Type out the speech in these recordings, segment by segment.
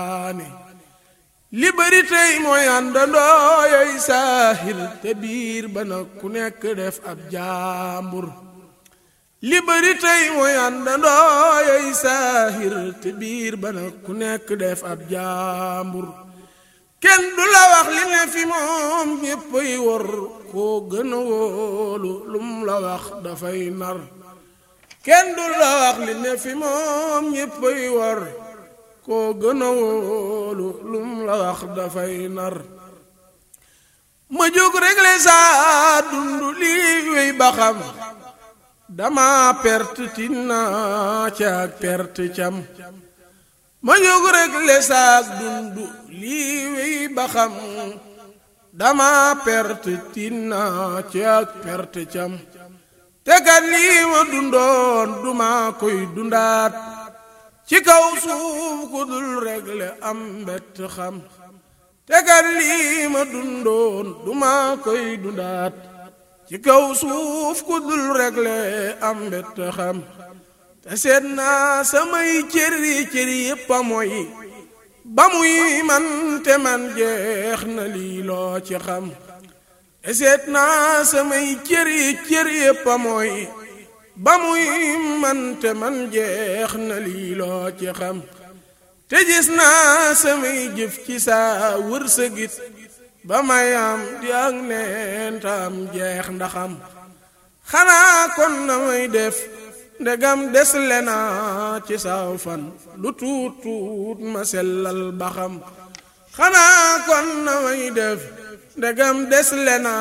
waane li bari tey mooy àndandoo yooy saahir te biir ba nag ku nekk def ab jaambur li bari tey mooy àndandoo yooy saahir te biir ba nag ku nekk def ab jaambur kenn du la wax li ne fi moom ñéppay wor koo gën a wóolu lum la wax dafay nar kenn du la wax li ne fi moom ñéppay wor koo gën a wóolu lum la wax dafay nar ma jóg réglé saa dund lii wéy ba xam dama perte tinna ca ak perte cam ma jóg réglé saa dund lii wéy ba xam dama perte tinna ca ak perte cam te kat lii ma dundoon duma koy dundaat ci kaw suuf ku dul réglé am mbett xam te kat lii ma dundoon duma koy dundaat ci kaw suuf ku dul réglé am mbett xam te seet naa samay cëri cëri yépp a mooy ba muy man te man jeex na lii loo ci xam te seet naa samay cëri cëri yépp a mooy ba muy man te man jeex na lii loo ci xam te gis naa samay jëf ci saa wërsëgit ba may am di ak neen tam jeex ndaxam xanaa kon na may def ndegam des lena ci saaw fan lu tuut tuut ma sellal ba xam xanaa kon na may def ndegam des lena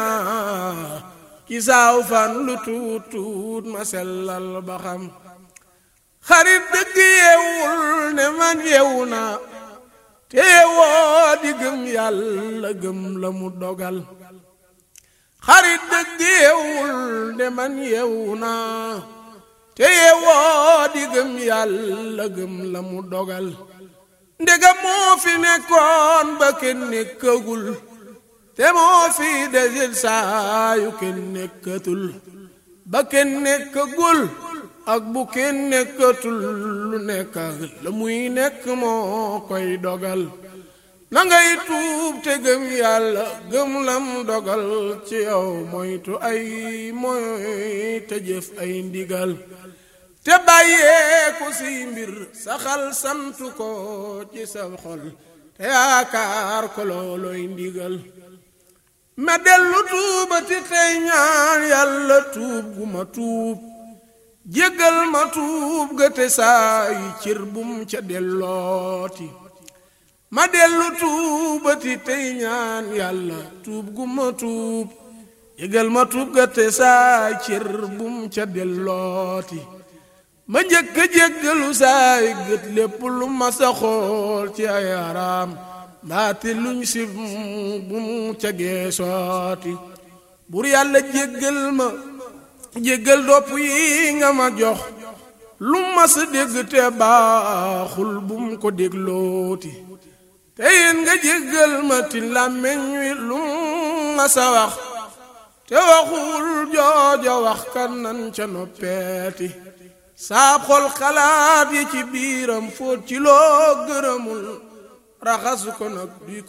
ci saaw fan lu tuut tuut ma sellal ba xam xarit dëgg yeewul ne man yeewu naa te yeewoo di gëm yàlla gëm la mu dogal xarit dëgg yeewul ne man yeewu naa te yeewoo di gëm yàlla gëm la mu dogal ndegam moo fi nekkoon ba kenn nekkagul te moo fi desil saa yu kenn nekkatul ba kenn nekkagul ak bu kenn nekkatul lu nekk la muy nekk moo koy dogal na ngay tuub te gëm yàlla gëm lam dogal ci yow moytu ay moy te jëf ay ndigal te bàyyeeku si mbir saxal santu ko ci sa xol te yaakaar ko looloy ndigal ma dellu tuubati tey ñaan yàlla tuub gu ma tuub jéggal ma tuub ga te saa yi cër bum ca dellooti ma dellu tuubati tey ñaan yàlla tuub gu ma tuub jéggal ma tuub ga te saa yi cër bum ca dellooti ma njëkk a jéggalu saa yi gët lépp lu ma sa xool ci ay araam mbaati luñ si bu mu ca geesooti bur yàlla jéggal ma jéggal dopp yi nga ma jox lu ma sa dégg te baaxul bu mu ko déglooti te yéen nga jéggal ma ti làmmeñ wi lu ma sa wax te waxul jooja wax kan nan ca noppeeti saa xol xalaat yi ci biiram fóot ci loo gërëmul raxasu ko nag duy